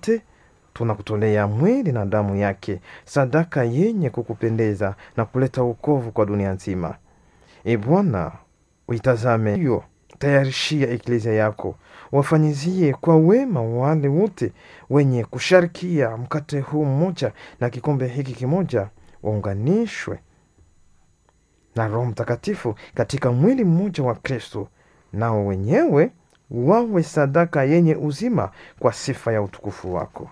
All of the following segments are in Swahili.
wote tunakutolea mwili na damu yake, sadaka yenye kukupendeza na kuleta wokovu kwa dunia nzima. E Bwana, uitazame hiyo, tayarishia eklezia yako, wafanyizie kwa wema wale wote wenye kusharikia mkate huu mmoja na kikombe hiki kimoja, waunganishwe na Roho Mtakatifu katika mwili mmoja wa Kristo, nao wenyewe wawe sadaka yenye uzima kwa sifa ya utukufu wako.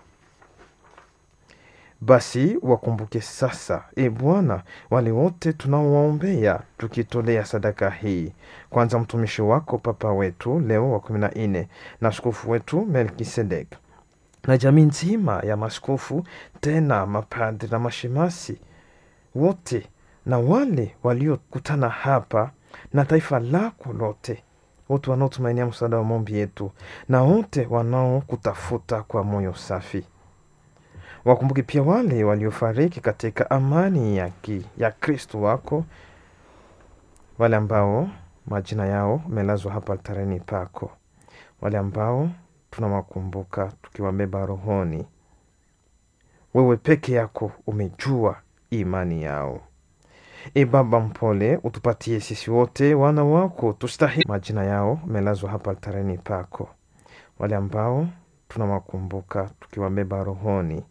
Basi wakumbuke sasa, e Bwana, wale wote tunaowaombea tukitolea sadaka hii, kwanza mtumishi wako Papa wetu Leo wa kumi na nne na askofu wetu Melkisedek na jamii nzima ya maskofu, tena mapadri na mashemasi wote na wale waliokutana hapa na taifa lako lote, wote wanaotumainia msaada wa maombi yetu na wote wanaokutafuta kwa moyo safi. Wakumbuke pia wale waliofariki katika amani ya, ki, ya Kristo wako, wale ambao majina yao melazwa hapa altareni pako, wale ambao tunawakumbuka tukiwabeba rohoni. Wewe peke yako umejua imani yao. E Baba mpole, utupatie sisi wote wana wako tustahili. Majina yao melazwa hapa altareni pako, wale ambao tunawakumbuka tukiwabeba rohoni.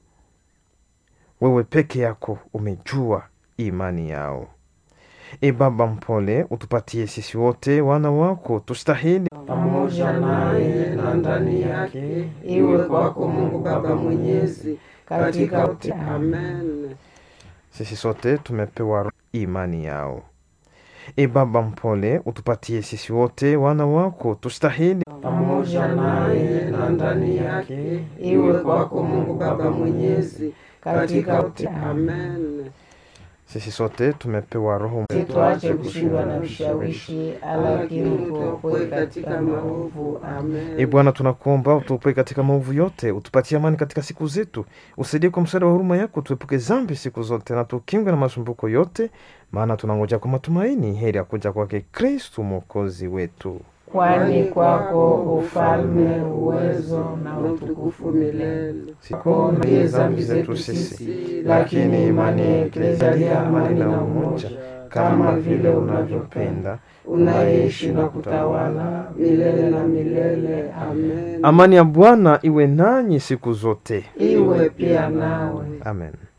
Wewe peke yako umejua imani yao. E Baba mpole, utupatie sisi wote wana wako tustahili pamoja naye na ndani yake, iwe kwako Mungu Baba Mwenyezi, katika wote. Amen. sisi sote tumepewa imani yao. E Baba mpole, utupatie sisi wote wana wako tustahili pamoja naye na ndani yake, iwe kwako Mungu Baba Mwenyezi, katika wote. Amen. sisi sote tumepewa Roho Situache kushindwa na vishawishi, lakini tuokoe katika maovu. Amen. E Bwana, tunakuomba utuopoe katika maovu yote, utupatie amani katika siku zetu, usaidie kwa msaada wa huruma yako, tuepuke zambi siku zote na tukingwe na masumbuko yote, maana tunangoja kwa matumaini heri ya kuja kwake Kristu mwokozi wetu. kwani kwako ufalme, uwezo na utukufu utukufu milele. Siku ndiye zambi zetu sisi, lakini imani ya Eklesia ya amani na umoja, kama vile unavyopenda unaishi na kutawala milele na milele. Amen. Amani ya Bwana iwe nanyi siku zote. Iwe pia nawe. Amen.